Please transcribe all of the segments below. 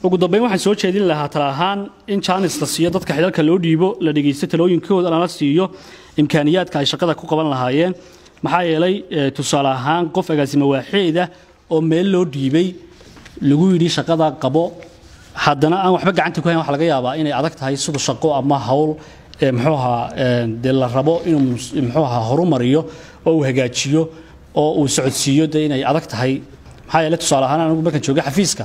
ugu dambeyn waxaan soo jeedin lahaa tala ahaan in jaanis la siiyo dadka xilalka loo dhiibo la dhegaysto talooyinkooda lana siiyo imkaaniyaadka ay shaqada ku qaban lahaayeen maxaa yeelay tusaale ahaan qof agaasimo waaxeeda oo meel loo dhiibay lagu yidhi shaqada qabo haddana aan waxba gacanta ku hayn waxa laga yaabaa inay adag tahay sida shaqo ama hawl muxuu ahaa dee la rabo inuu muxuu ahaa horumariyo oo uu hagaajiyo oo uu socodsiiyo dee inay adag tahay maxaa yeelay tusaale ahaan anigu markaan joogay xafiiska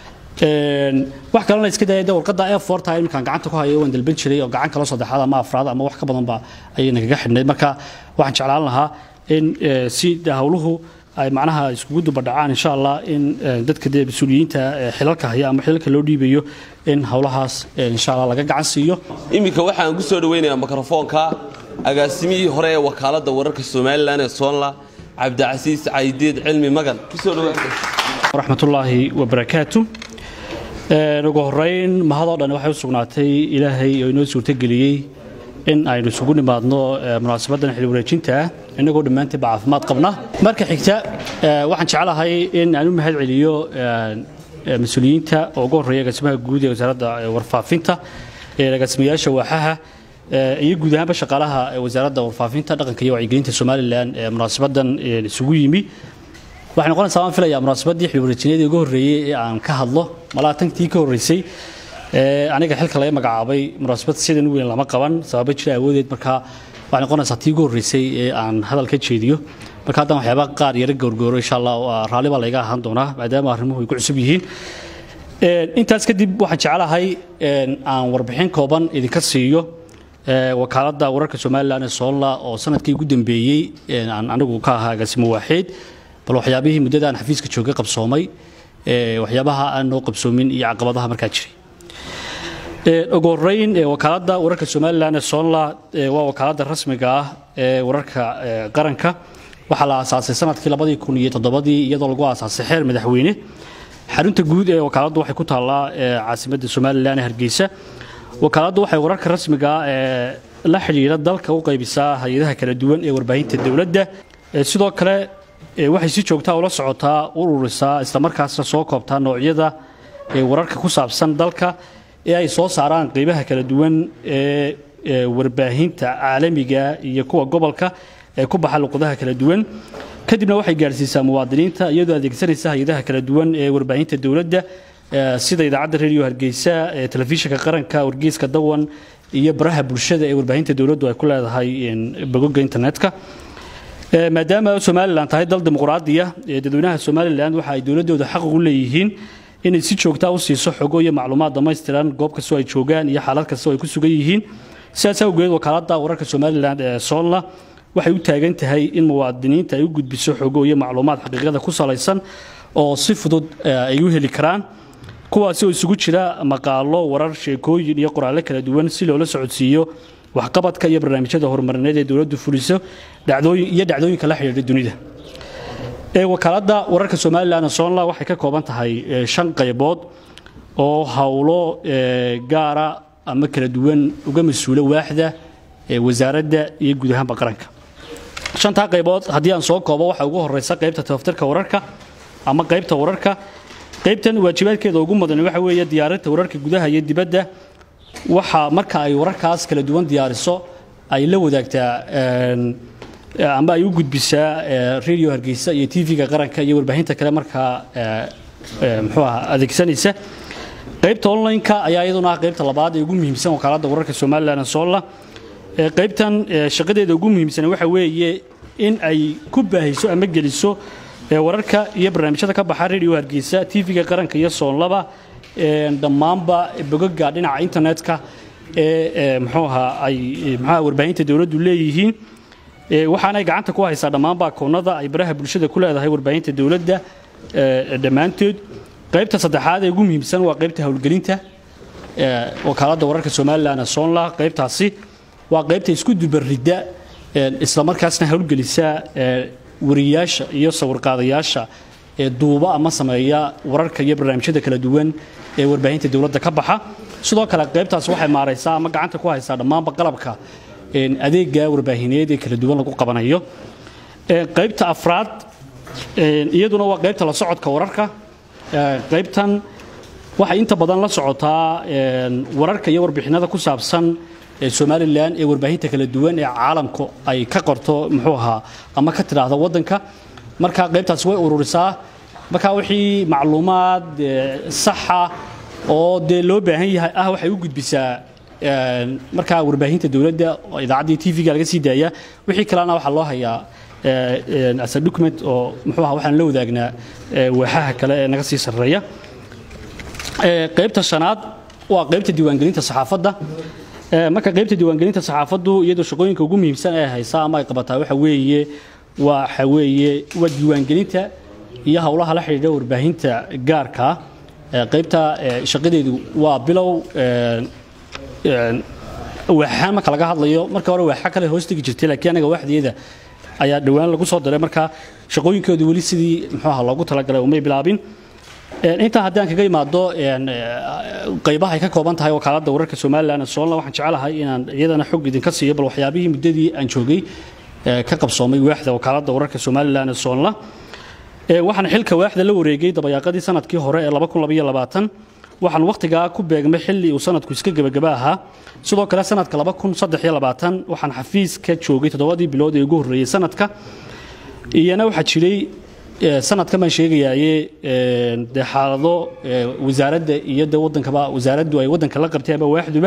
wax kalena iska daya de warqadda e four time markaan gacanta ku hayo waan dalban jiray oo gacan kalo saddexaad ama afraad ama wax ka badanba ayay nagaga xidhnayd marka waxaan jeclaan lahaa in si hawluhu ay macnaha iskugu dubadhacaan insha allah in dadka dee mas-uuliyiinta xilalka haya ama xilalka loo dhiibayo in hawlahaas insha allah laga gacan siiyo iminka waxaan ku soo dhaweynayaa mikrofoonka agaasimihii hore ee wakaaladda wararka somalilan ee soonla cabdicasiis caydiid cilmi magan kusoo waraxmatullaahi wabarakaatu ugu horeyn mahadoo dhan waxay u sugnaatay ilaahay oo inoo suurtogeliyey in aynu isugu nimaadno munaasabadan xil wareejinta ah innagoo dhammaantiinba caafimaad qabna marka xigta waxaan jeclahay in aan u mahad celiyo mas-uuliyiinta oo ugu horreeya agaasimaha guud ee wasaaradda warfaafinta agaasimayaasha waaxaha iyo guud ahaanba shaqaalaha wasaaradda warfaafinta dhaqanka iyo wacyigelinta somalilan ee munaasabadan isugu yimi waxay noqonaysaa waan filayaa munaasabaddii xil wareejineedii ugu horreeyey ee aan ka hadlo malaa tantii ka horreysay aniga xilka laga magacaabay munaasabad sidan weyn lama qaban sababa jira awoodeed markaa waxay noqonaysaa tii ugu horreysay ee aan hadal ka jeediyo marka haddaan waxyaaba qaar yara gowrgowro insha allah raalli baa layga ahaan doonaa maadaama arrimuhu ay ku cusub yihiin intaas kadib waxaan jeclahay aan warbixin kooban idinka siiyo wakaaladda wararka somalilan ee soonla oo sanadkii ugu dambeeyey aan anigu ka ahaa agaasimo waaxeed bal waxyaabihii muddada aan xafiiska joogay qabsoomay waxyaabaha aan noo qabsoomin iyo caqabadaha markaa jiray ugu horeyn wakaaladda wararka somalilan ee soonla waa wakaaladda rasmiga ah ee wararka qaranka waxaa la aasaasay sanadkii labadii kun iyo toddobadii iyadoo lagu aasaasay xeer madaxweyne xarunta guud ee wakaaladdu waxay ku taallaa caasimadda somalilan ee hargeysa wakaaladdu waxay wararka rasmiga ah ee la xidhiidha dalka u qaybisaa hay-adaha kala duwan ee warbaahinta dowladda sidoo kale waxay si joogtaa ula socotaa ururisaa islamarkaasna soo koobtaa noocyada wararka ku saabsan dalka ee ay soo saaraan qeybaha kala duwan ee warbaahinta caalamiga iyo kuwa gobolka ee ku baxa luqadaha kala duwan kadibna waxay gaadhsiisaa muwaadiniinta iyadoo adeegsanaysa hay-adaha kala duwan ee warbaahinta dowladda sida idaacadda radio hargeysa telefishinka qaranka wargeyska dawan iyo baraha bulshada ee warbaahinta dowladdu ay ku leedahay bogoga internetka maadaama somalilan tahay dal dimuqraadiya dadweynaha somalilan waxa ay dowladooda xaq ugu leeyihiin inay si joogtaa u siiso xogo iyo macluumaad dhammaystiran goob kastoo ay joogaan iyo xaalad kastoo ay ku sugan yihiin sidaas awgeed wakaaladda wararka somalilan ee soonla waxay u taagan tahay in muwaadiniinta ay u gudbiso xogo iyo macluumaad xaqiiqada ku salaysan oo si fudud ay u heli karaan kuwaasi oo isugu jira maqaalo warar sheekooyin iyo qoraallo kala duwan si loola socodsiiyo waxqabadka iyo barnaamijyada horumarineed ee dowladdu fuliso iyo dhacdooyinka la xidhiidha dunida wakaaladda wararka somalilan soonla waxay ka kooban tahay shan qaybood oo howlo gaara ama kala duwan uga mas-uula waaxda wasaaradda iyo guud ahaanba qaranka shantaa qaybood haddii aan soo koobo waxaa ugu horeysa qaybta tabatirka wararka ama qaybta wararka qaybtan waajibaadkeeda ugu mudan waxa weeye diyaarinta wararka gudaha iyo dibadda waxa marka ay wararkaas kala duwan diyaariso ay la wadaagtaa ama ay u gudbisaa radio hargeysa iyo tv-ga qaranka iyo warbaahinta kale markaa muxuu aha adeegsanaysa qaybta online-ka ayaa iyaduna ah qaybta labaad ee ugu muhiimsan wakaaladda wararka somalilan solla qaybtan shaqadeeda ugu muhiimsan waxa weeye in ay ku baahiso ama geliso wararka iyo barnaamijyada ka baxa radio hargeysa tv-ga qaranka iyo soonlaba dhammaanba bogoga dhinaca internetka ee muxuu ahaa ay muxuuha warbaahinta dowladdu leeyihiin waxaanay gacanta ku haysaa dhammaanba akoonnada ay baraha bulshada ku leedahay warbaahinta dowladda dhammaantood qaybta saddexaad ee ugu muhiimsan waa qaybta howlgelinta wakaaladda wararka somalilan soonla qaybtaasi waa qaybta isku dubaridda islamarkaasna howlgelisa wariyaasha iyo sawirqaadayaasha ee duuba ama sameeya wararka iyo barnaamijyada kala duwan ee warbaahinta dowladda ka baxa sidoo kale qaybtaas waxay maaraysaa ama gacanta ku haysaa dhammaanba qalabka adeega warbaahineed ee kala duwan lagu qabanayo qaybta afraad iyaduna waa qaybta la socodka wararka qaybtan waxay inta badan la socotaa wararka iyo warbixinada ku saabsan somalilan ee warbaahinta kala duwan ee caalamku ay ka qorto muxuu ahaa ama ka tidhaahdo waddanka marka qaybtaasi way ururisaa marka wixii macluumaad saxa oo dee loo baahan yahay ah waxay u gudbisaa markaa warbaahinta dowladda oo idaacaddii tv-ga laga sii daaya wixii kalena waxaa loo hayaa as a document oo muxuu ahaa waxaan la wadaagnaa waaxaha kale ee naga sii sarreeya qaybta shanaad waa qaybta diiwaangelinta saxaafadda marka qaybta diiwaangelinta saxaafaddu iyadoo shaqooyinka ugu muhiimsan ee haysaa ama ay qabataa waxa weeye waxa weeye waa diiwaangelinta iyo howlaha la xidhiidha warbaahinta gaarka qaybta shaqadeedu waa bilow waaxa marka laga hadlayo marka hore waaxa kale hoos tegi jirtay laakiin anaga waaxdeeda ayaa dhowaan lagu soo diray marka shaqooyinkoodu weli sidii muxuu ahaa loogu talagalay umay bilaabin intaa haddii aan kaga imaado qaybaha ay ka kooban tahay wakaaladda wararka somalilan ee soolna waxaan jecelahay inaan iyadana xog idinka siiyo bal waxyaabihii muddadii aan joogay ka qabsoomay waaxda wakaaladda wararka somalilan ee soolna waxaan xilka waaxda la wareegay dabayaaqadii sanadkii hore ee waxaan wakhtigaa ku beegmay xilli uu sanadku iska gebagaba ahaa sidoo kale sanadka waxaan xafiiska joogay toddobadii bilood ee ugu horreeyey sanadka iyana waxaa jiray sanadkan baan sheegayaaye dee xaalado wasaaradda iyo de wadankaba wasaaraddu ay waddanka la qabtay ama waaxduba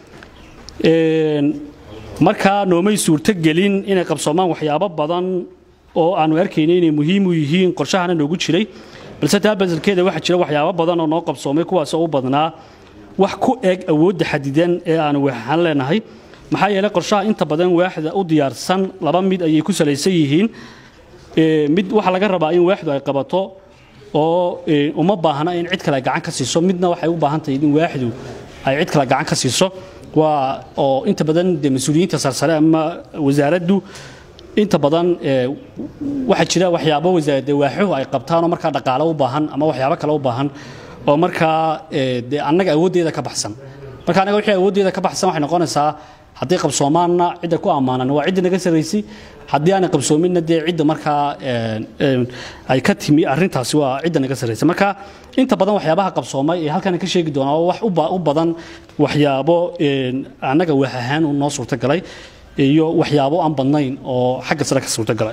markaa noomay suurto gelin inay qabsoomaan waxyaabo badan oo aanu arkaynay inay muhiim u yihiin qorshahana noogu jiray balse taa baselkeeda waxaa jira waxyaabo badan oo noo qabsoomay kuwaasoo u badnaa wax ku eg awoodda xadidan ee aanu waaxaan leenahay maxaa yeelay qorshaha inta badan waaxda u diyaarsan laba mid ayay ku salaysan yihiin mid waxaa laga rabaa in waaxdu ay qabato oo uma baahna in cid kale gacan ka siiso midna waxay u baahan tahay in waaxdu ay cid kale gacan ka siiso waa oo inta badan de mas-uuliyiinta sarsare ama wasaaraddu inta badan waxaa jira waxyaabo wasaarade waaxuhu ay qabtaan oo markaa dhaqaale u baahan ama waxyaabo kale u baahan oo markaa de annaga awooddeeda ka baxsan marka annaga wixii awooddeeda ka baxsan waxay noqonaysaa haddii qabsoomaanna cidda ku ammaanan waa cidda naga sarraysay haddii aanay qabsoominna dee cidda markaa ay ka timi arrintaasi waa cidda naga sarraysay marka inta badan waxyaabaha qabsoomay ee halkan ka sheegi doonaa oo wax u badan waxyaabo annaga waax ahaan u noo suurtagalay iyo waxyaabo aan badnayn oo xagga sare ka suurtagalay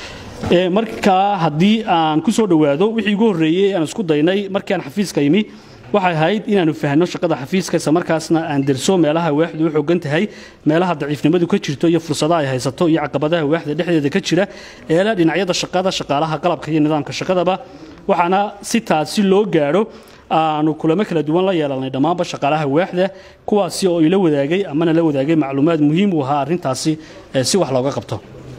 marka haddii aan ku soo dhowaado wixii ugu horreeyey aan isku daynay markii aan xafiiska imi waxay ahayd inaanu fahno shaqada xafiiska isla markaasna aan derso meelaha waaxdu u xoogan tahay meelaha daciifnimadu ka jirto iyo fursadaha ay haysato iyo caqabadaha waaxda dhexdeeda ka jira eela dhinacyada shaqada shaqaalaha qalabka iyo nidaamka shaqadaba waxaana si taasi loo gaadho aanu kulamo kala duwan la yeelanay dhammaanba shaqaalaha waaxda kuwaasi oo ila wadaagay amana la wadaagay macluumaad muhiim u ahaa arrintaasi si wax looga qabto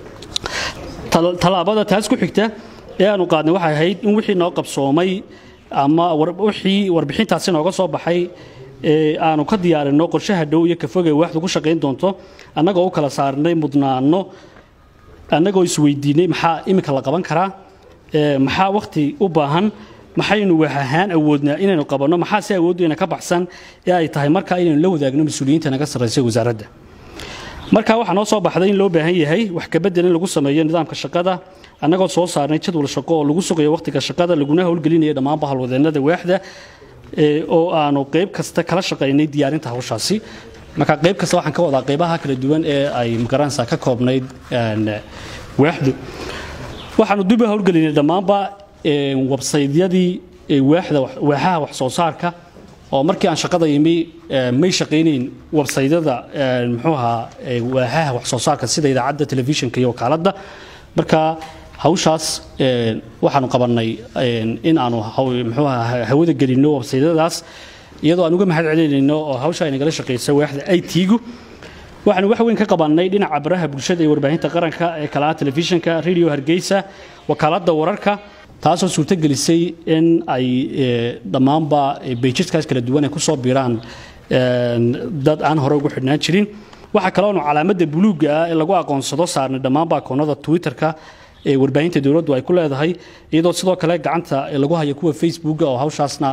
tallaabada taas ku xigta ee aanu qaadnay waxay ahayd in wixii noo qabsoomay ama wixii warbixintaasi nooga soo baxay aanu ka diyaarinno qorshaha dhow iyo kafoge waaxdu ku shaqayn doonto annagoo u kala saarnay mudnaanno annagoo isweydiinay maxaa iminka la qaban karaa maxaa wakhti u baahan maxaynu wax ahaan awoodnaa inaynu qabanno maxaa si awooddeena ka baxsan ee ay tahay markaa inaynu la wadaagno mas-uuliyiinta naga sarraysay wasaaradda marka waxaa noo soo baxday in loo baahan yahay wax kabedel in lagu sameeyo nidaamka shaqada annagoo soo saarnay jadwal shaqo oo lagu sugayo wakhtiga shaqada laguna howlgelinaya dhammaanba halwadeennada waaxda oo aanu qayb kasta kala shaqaynay diyaarinta hawshaasi marka qayb kasta waxaan ka wadaa qaybaha kala duwan ee ay magaranaysa ka koobnayd waaxdu waxaanu dib u howlgelinay dhammaanba websaydyadii waaxda waaxaha wax soo saarka oo markii aan shaqada yimi may shaqaynayn websaydyada muxuu ahaa waaxaha wax soo saarka sida idaacadda telefishinka iyo wakaaladda marka hawshaas waxaanu qabannay in aanu muxuu ahaa hawada gelinno websaydyadaas iyadoo aan uga mahad celinayno oo hawsha ay nagala shaqaysa waaxda it-gu waxaanu wax weyn ka qabannay dhinaca baraha bulshada iyo warbaahinta qaranka ee kalaha telefishinka radio hargeysa wakaaladda wararka taasoo suurto gelisay in ay dhammaanba bayjadkaas kala duwan ay ku soo biiraan dad aan hore ugu xidhnaan jirin waxaa kaloonu calaamadda buluugga ah ee lagu aqoonsado saarnay dhammaanba akoonnada twitterka ee warbaahinta dowladdu ay ku leedahay iyadoo sidoo kale gacanta lagu hayo kuwa facebooka oo hawshaasna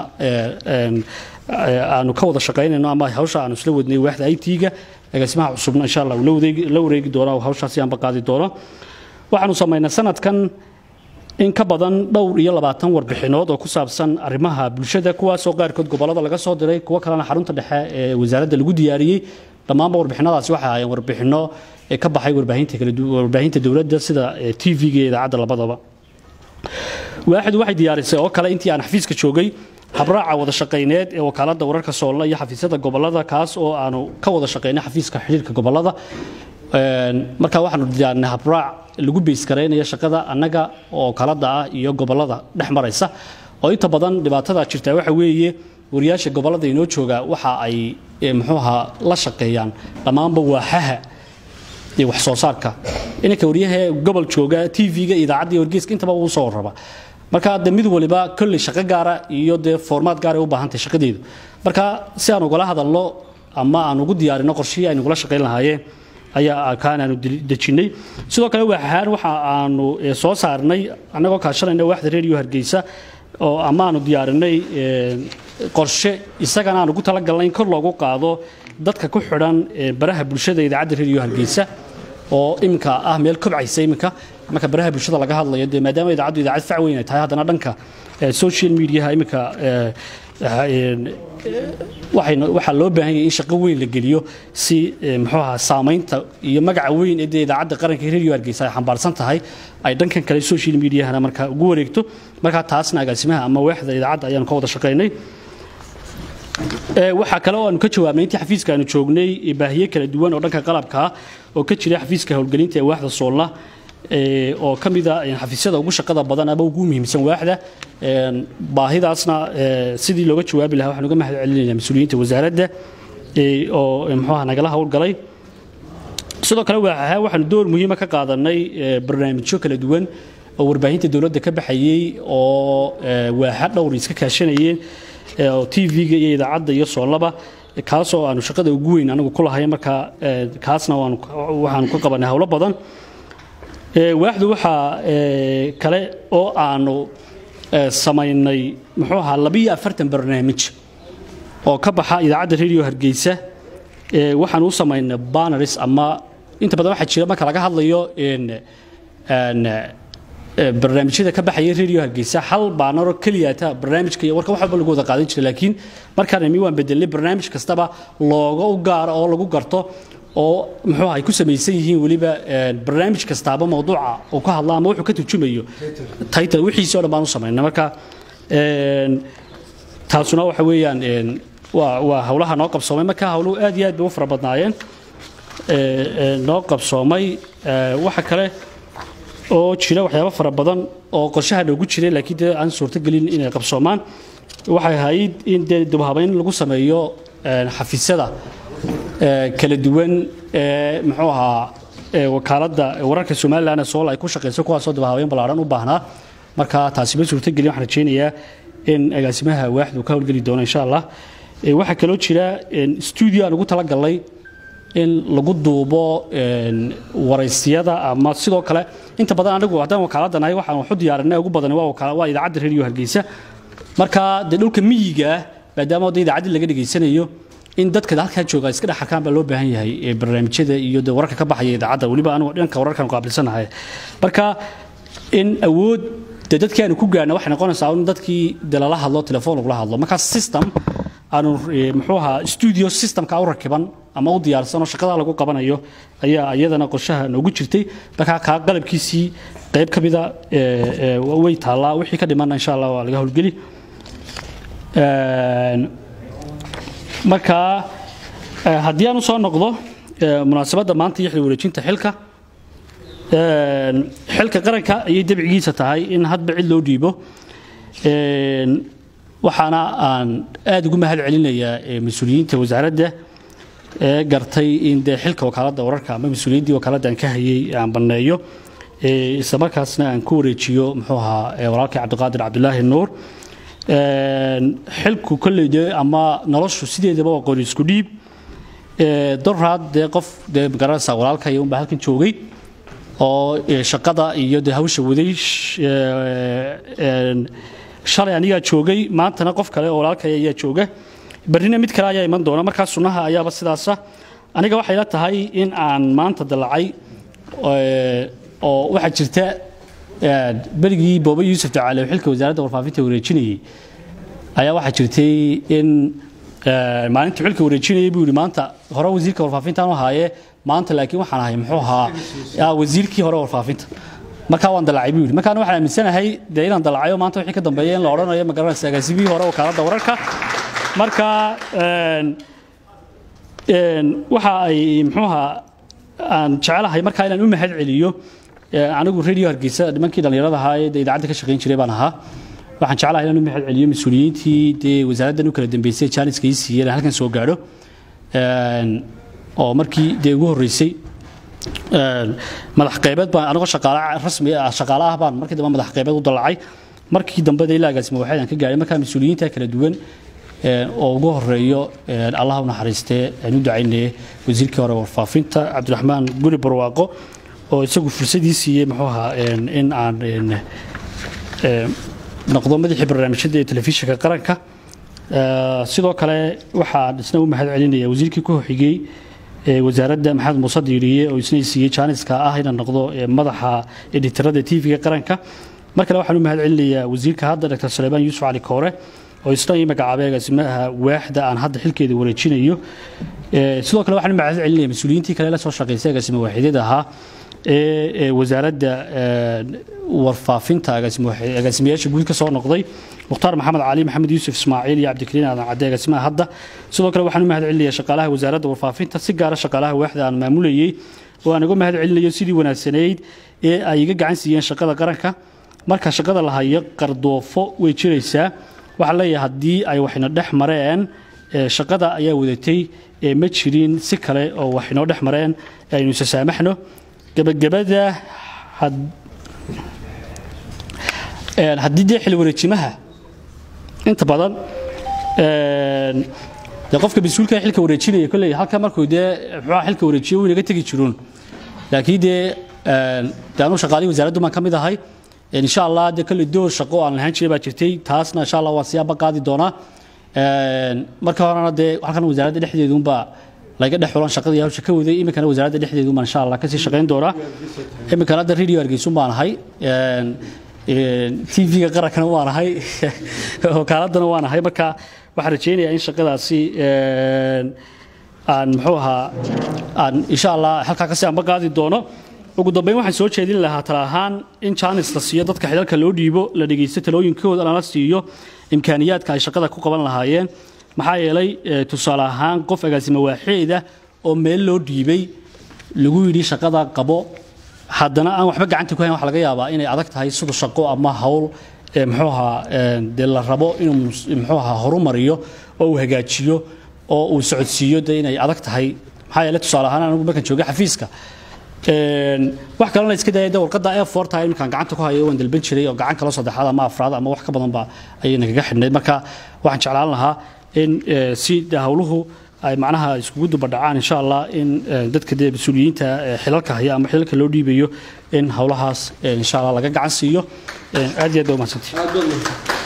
aanu ka wada shaqaynayno ama hawsha aanu isla wadnay waaxda it-ga agaasimaha cusubna insha allah la wareegi doono oo hawshaasi aanba qaadi doono waxaanu samaynay sanadkan in ka badan dhowr iyo labaatan warbixinood oo ku saabsan arrimaha bulshada kuwaasoo qaarkood gobolada laga soo diray kuwo kalena xarunta dhexe ee wasaaradda lagu diyaariyey dhammaanba warbixinadaasi waxay ahaayeen warbixino ka baxay warbaahinta dowladda sida tv-ga iyo idaacadda labadaba waaxid waxay diyaarisay oo kale intii aan xafiiska joogay habraaca wada shaqayneed ee wakaaladda wararka soolla iyo xafiisyada gobolada kaas oo aanu ka wada shaqaynay xafiiska xidhiirka gobolada markaa waxaanu diyaarinay habraac lagu beysgaraynayo shaqada annaga oo wakaaladda ah iyo gobolada dhex maraysa oo inta badan dhibaatada jirta waxa weeye wariyaasha gobolada inoo jooga waxa ay muxuuaha la shaqeeyaan dhammaanba waaxaha iyo wax soo saarka inanka waryaha gobol jooga tv-ga idaacadda iyo wargeyska intaba uu soo raba marka de mid waliba kolley shaqo gaara iyo dee formaad gaara u baahantahay shaqadeedu marka si aan ugala hadalno ama aan ugu diyaarino qorshihii aynu ugula shaqayn lahaayeen ayaa kaan aanu dejinnay sidoo kale waaxahaan waxa aanu soo saarnay annagoo kaashanayna waaxda radio hargeysa oo ama aanu diyaarinay qorshe isagana aan ugu talagalnay in kor loogu qaado dadka ku xidhan baraha bulshada idaacadda radio hargeysa oo iminka ah meel kobcaysa iminka marka baraha bulshada laga hadlayo dee maadaama idaacaddu idaacad fac weyn ay tahay haddana dhanka social mediaha iminka waxaa loo baahan yahay in shaqo weyn la geliyo si muxuu ahaa saamaynta iyo magaca weyn ee dee idaacadda qaranka radio hargeysa ay xambaarsan tahay ay dhankan kale social mediahana marka ugu wareegto markaa taasna agaasimaha ama waaxda idaacadda ayaanu ka wada shaqaynay waxaa kale oo aanu ka jawaabnay intii xafiiska aanu joognay baahiye kala duwan oo dhanka qalabka ah oo ka jira xafiiska howlgelinta ee waaxda soolla oo ka mida xafiisyada ugu shaqada badan ama ugu muhiimsan waaxda baahidaasna sidii looga jawaabi lahaa waxaan uga mahad celinayna mas-uuliyiinta wasaaradda oo muxuuha nagala howlgalay sidoo kale waaxaha waxaanu door muhiima ka qaadanay barnaamijyo kala duwan oo warbaahinta dowladda ka baxayey oo waaxa dhowr iska kaashanayeen oo tv-ga iyo idaacadda iyo soolaba kaasoo aanu shaqada ugu weyn anagu ku lahay markaa kaasna waxaanu ka qabanay howlo badan waaxdu waxaa kale oo aanu samaynay muxuu ahaa labiyo afartan barnaamij oo ka baxa idaacadda radio hargeysa waxaan u samaynay banaris ama inta badan waxaa jira marka laga hadlayo barnaamijyada ka baxaya radio hargeysa hal baanaro keliyata barnaamijka iyo warka wax walba lagu wada qaadan jiray laakiin markaan imi waan bedelnay barnaamij kastaba looga u gaaro oo lagu garto oo muxuu ay ku samaysan yihiin weliba barnaamij kastaaba mawduuca uu ka hadla ama wuxuu ka turjumayo title wixiisii oo dhan baan u samaynay marka taasuna waxa weeyaan waa waa howlaha noo qabsoomay marka howluhu aad iyo aad bay u fara badnaayeen noo qabsoomay waxa kale oo jira waxyaabo fara badan oo qorshaha noogu jiray laakiin dee aan suurtogelin inay qabsoomaan waxay ahayd in dee dubhabayn lagu sameeyo xafiisyada kala duwan ee muxuu ahaa wakaaladda wararka somalilan ee sool ay ku shaqeyso kuwaasoo dubhabayn ballaaran u baahnaa marka taasi ma suurtogelin waxaan rajeynayaa in agaasimaha waaxdu ka howlgeli doono insha allah waxaa kaloo jira stuudio aan ugu talagalnay in lagu duubo waraysiyada ama sidoo kale inta badan anigu haddaan wakaaladda nahay waxaan waxu diyaarinay ugu badan waa idaacadda radio hargeysa marka dee dhulka miyiga ah maadaama wadda idaacaddii laga dhegaysanayo in dadka halkaa jooga iska dhex arkaan baa loo baahan yahay barnaamijyada iyo de wararka ka baxaya idaacadda weliba anigu dhanka wararkan qaabilsanahay marka in awood de dadkii aanu ku gaarna waxay noqonaysaa in dadkii de lala hadlo telefoon lagula hadlo marka system aanu muxuu ahaa studio systemka u rakiban ama u diyaarsan oo shaqada lagu qabanayo ayaa iyadana qorshaha noogu jirtay markaa kaa qalabkiisii qayb ka mida way taallaa wixii ka dhimanna insha allah waa laga howlgeli marka haddii aan u soo noqdo munaasabadda maanta iyo xil wareejinta xilka xilka qaranka ayay dabcigiisa tahay in hadba cid loo dhiibo waxaana aan aada ugu mahad celinayaa mas-uuliyiinta wasaaradda ee gartay in dee xilka wakaaladda wararka ama mas-uuliyaddii wakaaladda aan ka hayay aan banneeyo isla markaasna aan ku wareejiyo muxuu ahaa walaalkii cabdiqaadir cabdulaahi nuur xilku kolley dee ama noloshu sideedaba waa qori isku dhiib doraad dee qof dee magaranaysaa walaalkaya unbaa halkan joogay oo shaqada iyo dee hawsha waday shalay anigaa joogay maantana qof kale oo walaalkaya ayaa jooga barrina mid kale ayaa iman doona markaa sunnaha ayaaba sidaasa aniga waxay la tahay in aan maanta dalacay oo waxaa jirta berigii booba yuusuf jacaale oo xilka wasaaradda warfaafinta wareejinayey ayaa waxaa jirtay in maalintii xilka wareejinayay buu yidhi maanta hore wasiirka warfaafintaan u ahaaye maanta laakiin waxaan ahay muxuu ahaa wasiirkii hore warfaafinta markaa waan dalacay buu yidhi markaan waxaan aaminsanahay dee inaan dalacayo maanta wixii ka dambeeya in la odhanayo ma garanaysa agaasimihii hore wakaaladda wararka marka waxa ay muxuu ahaa aan jecelahay markaa inaan u mahad celiyo anigu radio hargeysa nimankii dhallinyarada ahaa ee idaacadda ka shaqayn jiray baan ahaa waxaan jeclahay inaan u mahad celiyo mas-uuliyiintii dee wasaaraddan u kala dambeysay jaaniska ii siiyeen aan halkan soo gaadho oo markii dee ugu horreysay madax qaybeed baan anigoo shaqaale rasmi shaqaale ah baan markii dambe madax qaybeed u dalacay markii dambe dee ilaa agaasima waxayd aan ka gaadhay markaa mas-uuliyiinta kala duwan oo ugu horeeyo allah u naxariistee aan u ducaynaye wasiirkii hore warfaafinta cabdiraxmaan guri barwaaqo oo isagu fursadii siiyey muxuu ahaa in aan noqdo madaxii barnaamijyada ee telefishinka qaranka sidoo kale waxaan isna u mahad celinaya wasiirkii ku xigay wasaaradda maxamed muuse diiriye oo isna siiyey jaaniska ah inaan noqdo madaxa editarada tv-ga qaranka mar kale waxaan u mahad celinayaa wasiirka hadda dr suleymaan yuusuf cali koore oo isna ii magacaabay agaasimaha waaxda aan hadda xilkeeda wareejinayo sidoo kale waxaan u mahad celinaya mas-uuliyiintii kale la soo shaqaysay agaasima waaxidyada ahaa ee wasaaradda warfaafinta agaasimayaasha guud ka soo noqday mukhtaar maxamed cali maxamed yuusuf ismaaciil iyo cabdikariin aadan cadde agaasimaha hadda sidoo kale waxaan u mahad celinayaa shaqaalaha wasaaradda warfaafinta si gaara shaqaalaha waaxda aan maamulayey oo aan uga mahad celinayo sidii wanaagsanayd ee ay iga gacan siiyeen shaqada qaranka marka shaqada la hayo qardoofo way jiraysaa waxaa leeyahay haddii ay waxna dhex mareen shaqada ayaa wadatay ma jirin si kale oo wax inoo dhex mareen aynu isa saamaxno gebagabada haddii dee xil wareejimaha inta badan dee qofka mas-uulka xilka wareejinaya kolley halka markuu dee muxuuha xilka wareejiyo wuu inaga tegi jiruun laakiin dee dee anuu shaqaalihii wasaaraddu baan ka mid ahay insha allah dee kolley door shaqo aan lahaan jiray baa jirtay taasna insha allah waan siyaaba qaadi doonaa marka horena dee halkan wasaaradda dhexdeeduunbaa laga dhex xulan shaqadii hawsha ka waday iminkana wasaaradda dhexdeedu baan insha allah kasii shaqayn doonaa iminkana hadda radio hargeysun baan ahay tv-ga qarankana waan ahay wakaaladana waan ahay marka waxaan rajaynayaa in shaqadaasi aan muxuu ahaa aan insha allah halkaa kasii amba qaadi doono ugu dambeyn waxaan soo jeedin lahaa tala ahaan in jaanis la siiyo dadka xidalka loo dhiibo la dhegeysto talooyinkooda lana siiyo imkaaniyaadka ay shaqada ku qaban lahaayeen maxaa yeelay tusaale ahaan qof agaasima waaxeeda oo meel loo dhiibay lagu yidhi shaqada qabo haddana aan waxba gacanta ku hayn waxa laga yaabaa inay adag tahay sida shaqo ama hawl muxuu ahaa dee la rabo inuu muxuu ahaa horumariyo oo uu hagaajiyo oo uu socodsiiyo dee inay adag tahay maxaa yeelay tusaale ahaan anigu markaan joogay xafiiska wax kalena iska daaya warqadda e forta iminkaan gacanta ku hayo waan dalban jiray oo gacan kala saddexaad ama afraad ama wax ka badanba ayay nagaga xidhnayd marka waxaan jeclaan lahaa in si hawluhu ay macnaha iskugu dubadhacaan insha allah in dadka dee mas-uuliyiinta xilalka haya ama xilalka loo dhiibayo in hawlahaas insha allah laga gacan siiyo aad iyo aad baa umahadsantii